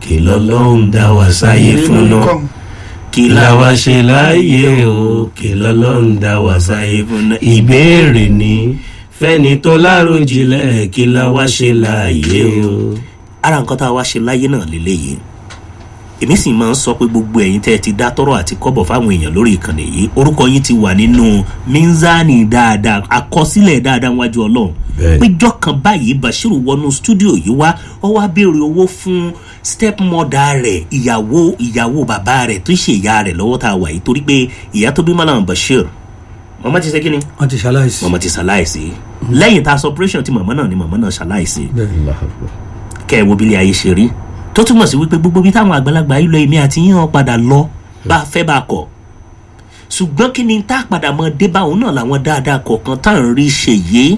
kí lọ́lọ́run dá wa sáyé fún náà kí la wá ṣe láàyè o kí lọ́lọ́run dá wa sáyé fún náà ìbéèrè ni fẹ́ni tó láròjinlẹ̀ kí la wá ṣe láàyè o. ara nǹkan tá a wá ṣe láyé náà lélẹ́yìí èmi sì máa ń sọ pé gbogbo ẹ̀yin tẹ́ ẹ ti dá tọ́rọ̀ àti kọ́bọ̀ fáwọn èèyàn lórí ìkànnì yìí orúkọ yín ti wà nínú mínzánì dáadáa àkọsílẹ̀ dáadáa wájú ọlọ́run Bẹ́ẹ̀ni. péjọ kan báyìí bashiru wọnú stúdíò yìí wá ọ wá béèrè owó fún stepmother rẹ̀ ìyàwó ìyàwó bàbá rẹ̀ tó ṣe ìyá rẹ̀ lọ́wọ́ tá a wà yìí torí pé ìyá tó bí malam bashir mọ̀mọ́ ti ṣe kí ni wọ́n ti ṣaláìsí. mọ̀mọ́ ti ṣaláìsí lẹ́yìn tá a sọ operation ti mọ̀mọ́ náà ni mọ̀mọ́ náà ṣaláìsí bẹ́ẹ̀ kẹ́ ẹ wo bí ilé ayé ṣe rí tó túmọ̀ sí wípé gbogbo bí táwọn àgbàlagbà yìí lọ èmi àti yín hàn padà lọ bá a fẹ́ bá a kọ̀ ṣùgbọ́n kí ni tá a padà mọ dé bá òun náà làwọn dáadáa kọ̀ọ̀kan tá à ń rí ṣe yé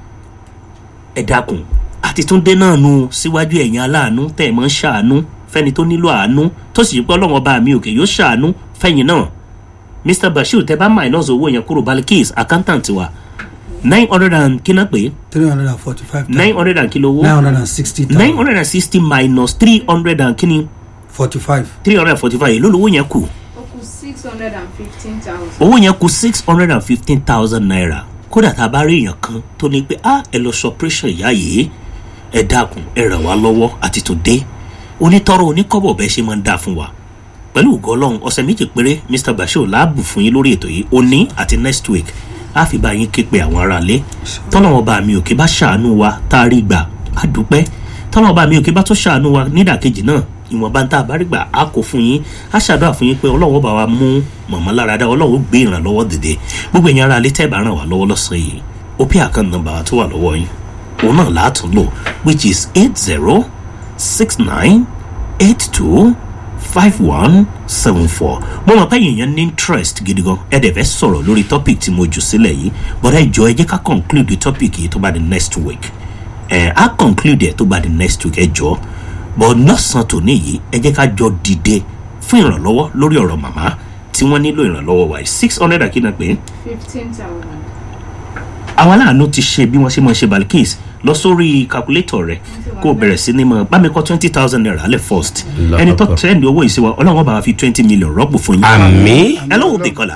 ẹ dákun àti tún dé náà nu síwájú ẹ̀yìn aláàánú tẹ̀ mọ́ ṣàánú fẹ́ni tó nílò àánú tó sì pé ọlọ́wọ́n bá mi òkè yóò ṣàánú fẹ́yìn náà mr bashir tẹ bá minus owó yẹn kúrò balikis accountant wa nine hundred and kí náà pé three hundred and forty-five nine hundred and kí lówó nine hundred and sixty nine thousand hundred and sixty minus three hundred and kini forty-five. three hundred and forty-five èló lówó yẹn kù ó kù six hundred and fifteen thousand. owó yẹn kù six hundred and fifteen thousand naira kódà tá a bá rí èèyàn kan tó ní pé ah ẹ lọ sọpẹ́sàn ìyá yìí ẹ dákun ẹ ràn wá lọ́wọ́ àti tó dé onítọ́rọ̀ oníkọ́bọ̀ bẹ́ẹ̀ ṣe máa ń dá fún wa pẹ̀lú ògo ọlọ́run ọ̀sẹ̀ méjì péré mr bashir láàbù fún yín lórí ètò yìí òní àti next week á fi bá yín ké pe àwọn aráalé tọ́lọ́wọ́n bá mi òkè bá ṣàánú wa tá a rí gbà á dúpẹ́ tọ́lọ́wọ́n bá mi òkè bá tó ṣàánú wa nídàkejì náà ìwọ̀nba tá a bá rí gbà á kó fún yín á ṣàdúrà fún yín pé ọlọ́wọ́ bá wa mú mọ̀mọ́ lára dá ọlọ́wọ́ gbé ìrànlọ́wọ́ dìde gbogbo ẹ̀yin aráalé tẹ́ bá ràn wá lọ́wọ́ lọ́sàn-án yìí ó pé àkànnà nọmba tó wà lọ́wọ́ yín òun náà látún lò which is eight zero six nine eight two five one seven four mo mọ̀ pé èèyàn ní interest gidi gan ẹ dẹ̀ fẹ́ sọ̀rọ̀ lórí topic tí mo jù sílẹ̀ yìí but ẹ jọ ẹ jẹ́ ká conclude the topic yìí tó bá di next week ẹ á conclude ẹ tó bá di next week ẹ jọ but lọ́sàn-án tòní yìí ẹ jẹ́ ká jọ dìde fún ìrànlọ́wọ́ lórí ọ̀rọ̀ màmá tí wọ́n nílò ìrànlọ́wọ́ wa six hundred akínà pé fifteen thousand. àwọn aláàánú ti ṣe bí wọ́n ṣe máa ṣe balikis lọ sórí calculator rẹ kó o bẹ̀rẹ̀ sí ní mọ̀ bá mi kọ́ twenty thousand naira alẹ́ first ẹni tó tẹ́ẹ̀lì owó yìí sí wa ọlọ́run bá wa fi twenty million rọ́pò fún yín. àmì ẹ lóhùn dìkọ̀lá.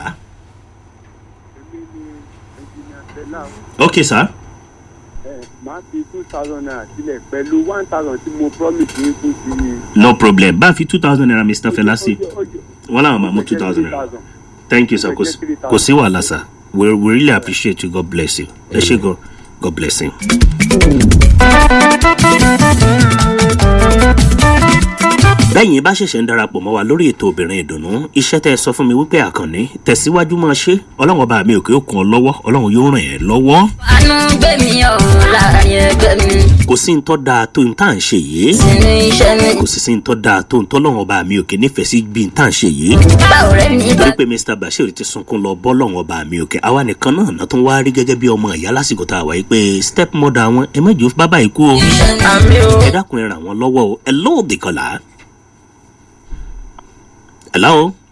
ok sir. máa fi two thousand naira sílẹ̀ pẹ̀lú one thousand tí mo promise yín fún ti ní. no problem bá a fi two thousand naira mr felasi wọn làwọn máa mú two thousand naira thank you sir kò sí- kò sí wàhálà sir we we really appreciate you god bless you ẹ ṣe gan god bless you. bẹ́yìn bá ṣẹ̀ṣẹ̀ ń darapọ̀ mọ́ wa lórí ètò obìnrin ìdùnnú iṣẹ́ tẹ́ ẹ sọ fún mi wípé àkànní tẹ̀síwájú máa ṣe ọlọ́run ọba mi òkè òkun ọ lọ́wọ́ ọlọ́run yóò ràn ẹ́ lọ́wọ́ àánú gbé mi ọ̀ láàyè gbé mi kò sí ń tọ́ da tó ń tà ń ṣe yìí sínú iṣẹ́ mi. kò sì sí ń tọ́ da tó ń tọ́lọ́run ọba mi òkè nífẹ̀ẹ́ sí bí ń tà ń ṣe yìí bá ọ̀rẹ́ mi bá torí pé mr bashir ti sunkún lọ bọ́lọ́run ọba mi òkè àwa nìkan náà náà tún wá rí gẹ́gẹ́ bí ọmọ ìyá lásìkò tá a wáyé pé step mother wọn ẹ mẹ́jọ bábà ikú o àmì o. ẹ dákun ẹ ràn wọ́n lọ́wọ́ o ẹ lóòdì kọlà. hello